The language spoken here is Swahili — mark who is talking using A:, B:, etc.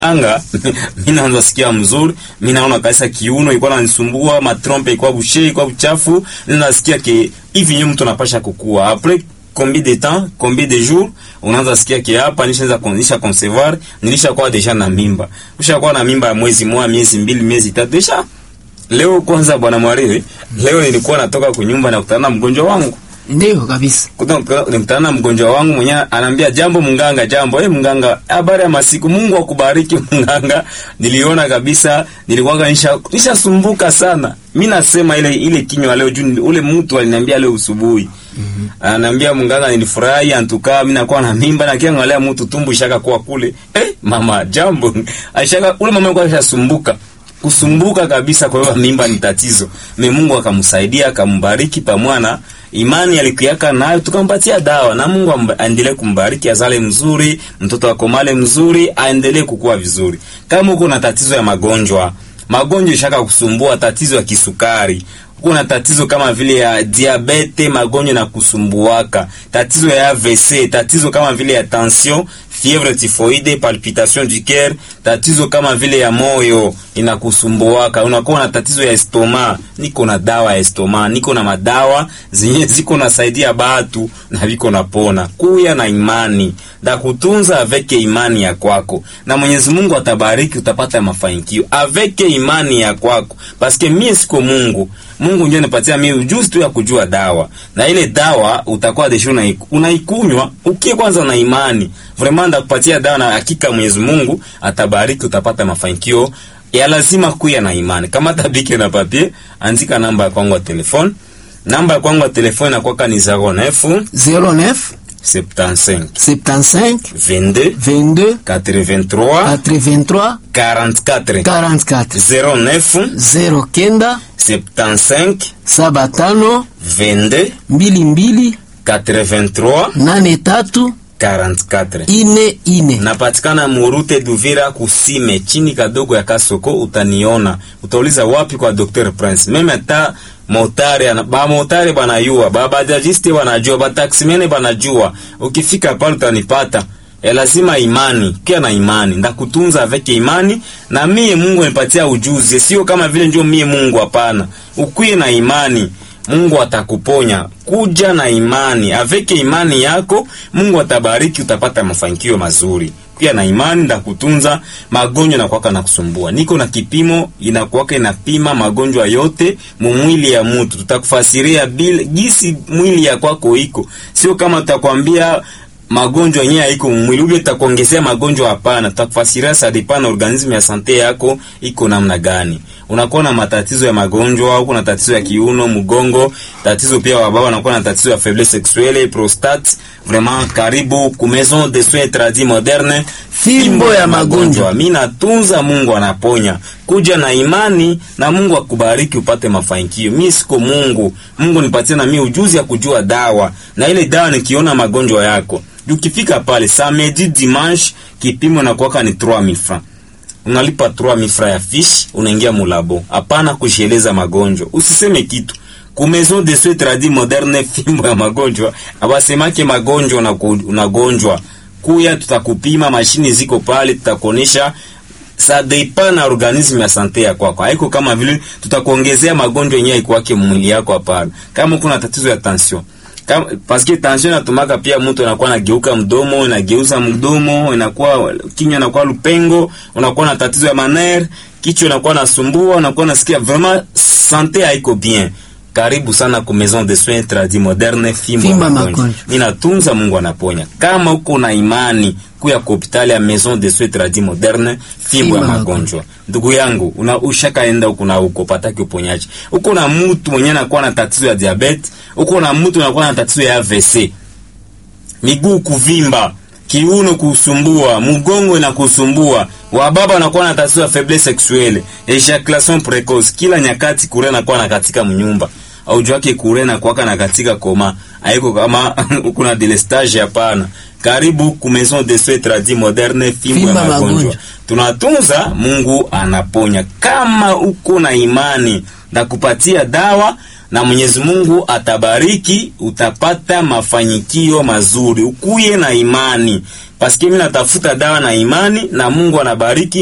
A: anga mimi naanza sikia mzuri, mimi naona kabisa kiuno ilikuwa inanisumbua, matrompe ilikuwa bouché, ilikuwa uchafu, nasikia ke hivi nyo mtu anapasha kukua après combien de temps combien de jours unaanza sikia ke hapa nishaanza kunisha concevoir nilishakuwa deja na mimba ushakuwa na mimba ya mwezi mmoja miezi mbili miezi tatu deja leo kwanza bwana mwariwe leo nilikuwa natoka kunyumba na kutana na mgonjwa wangu
B: Ndio kabisa.
A: nikutana na mgonjwa wangu mwenyewe anaambia jambo mnganga jambo eh mnganga habari ya masiku Mungu akubariki mnganga niliona kabisa nilikuwa nisha nishasumbuka sana mimi nasema ile ile kinywa leo juu ule mtu aliniambia leo usubuhi mm -hmm. ananiambia mnganga nilifurahi antukaa mimi nakuwa na mimba na kiangalia mtu tumbu ishaka kuwa kule eh mama jambo aishaka ule mama alikuwa ashasumbuka kusumbuka kabisa kwa hiyo mimba ni tatizo me Mungu akamsaidia akambariki pamwana imani alikuyaka nayo tukampatia dawa na Mungu aendelee kumbariki azale mzuri mtoto akomale mzuri aendelee kukua vizuri kama uko na tatizo ya magonjwa magonjwa ishaka kusumbua tatizo ya kisukari kuna tatizo kama vile ya diabete magonjwa na kusumbuaka tatizo ya AVC tatizo kama vile ya tension fièvre typhoïde palpitation du cœur tatizo kama vile ya moyo inakusumbuaka unakuwa na tatizo ya estoma niko na dawa ya estoma niko na madawa zenye ziko nasaidia batu na viko napona kuya na imani da kutunza aveke imani ya kwako na Mwenyezi Mungu atabariki utapata mafanikio aveke imani ya kwako paske mie siko Mungu Mungu ndio anipatia mimi ujuzi tu ya kujua dawa na ile dawa utakuwa desho unaikunywa ukie kwanza na imani vraiment ndakupatia dawa na hakika Mwenyezi Mungu atabariki utapata mafanikio ya lazima kuya na imani kama tabike na papier andika namba ya kwangu ya telefone namba ya kwangu ya telefone inakuwa ni 09
B: 09
A: 75
B: 75
A: 22
B: 22
A: 83
B: 83
A: 44
B: 44
A: 09
B: 09
A: 75
B: saba tano
A: 22
B: mbili mbili
A: 83
B: nane tatu
A: 44
B: ine ine.
A: napatikana murute Duvira kusime chini kadogo ya Kasoko, utaniona. Utauliza wapi kwa Dr Prince. Meme ta motare ba motare banayua, ba bajajiste banajua, ba taksimene banajua. Ukifika pale utanipata. E, lazima imani kia na imani ndakutunza aveke imani na mie Mungu anipatia ujuzi, sio kama vile ndio mie Mungu. Hapana, ukwie na imani Mungu atakuponya. Kuja na imani, aveke imani yako, Mungu atabariki, utapata mafanikio mazuri. Pia na imani ndakutunza magonjwa na kwaka na kusumbua. Niko na kipimo inakuwaka inapima magonjwa yote mumwili ya mtu. Tutakufasiria bila gisi mwili ya kwako iko. Sio kama tutakwambia magonjwa yenyewe haiko mwili ule utakuongezea magonjwa. Hapana, tutakufasiria sadipana organismu ya sante yako iko namna gani. Unakuwa na matatizo ya magonjwa, uko na tatizo ya kiuno, mgongo, tatizo pia wa baba wanakuwa na tatizo ya faiblesse sexuelle, prostate. Vraiment, karibu ku maison de soins tradis moderne,
B: Fimbo ya magonjwa.
A: Mimi natunza, Mungu anaponya. Kuja na imani na Mungu akubariki upate mafanikio. Mimi siko Mungu, Mungu nipatie na mimi ujuzi ya kujua dawa, na ile dawa nikiona magonjwa yako ukifika pale samedi dimanche, kipimo na kuwaka ni 3000 francs, unalipa 3000 francs ya fiche, unaingia mulabo. Hapana kusheleza magonjwa, usiseme kitu ku maison de soins tradis moderne, fimbo ya magonjwa. Abasemake magonjwa unagonjwa, kuya tutakupima, mashini ziko pale, tutakuonesha sa depend na organisme ya sante ya kwako. Haiko kama vile tutakuongezea magonjwa yenyewe ikwake mwili yako, hapana. Kama kuna tatizo ya tension kama paske tension inatumaka pia mtu anakuwa anageuka mdomo, inageuza mdomo, inakuwa kinywa inakuwa lupengo, unakuwa na tatizo ya maner, kichwa inakuwa nasumbua, unakuwa nasikia vraiment sante haiko bien. Karibu sana ku maison de soins tradis moderne, fimbo ya magonjwa. Ninatunza, Mungu anaponya. Kama uko na imani kuya ku hospitali ya maison de soins tradis moderne, fimbo ya magonjwa. Ndugu yangu, una ushakaenda huko na huko pataki uponyaji. Uko na mtu mwenye anakuwa na tatizo ya diabetes, uko na mtu anakuwa na tatizo ya AVC. Miguu kuvimba, kiuno kusumbua, mgongo na kusumbua. Wababa wanakuwa na tatizo ya faiblesse sexuelle, ejaculation precoce, kila nyakati kure anakuwa na katika mnyumba. Au jwake kure na kuwaka na katika koma. Haiko kama uko na delestage hapana. Karibu ku maison de soins tradis moderne, fimbo ya magonjwa. Tunatunza, Mungu anaponya. Kama uko na imani na kupatia dawa na Mwenyezi Mungu atabariki, utapata mafanikio mazuri. Ukuye na imani, paske mimi natafuta dawa na imani, na Mungu anabariki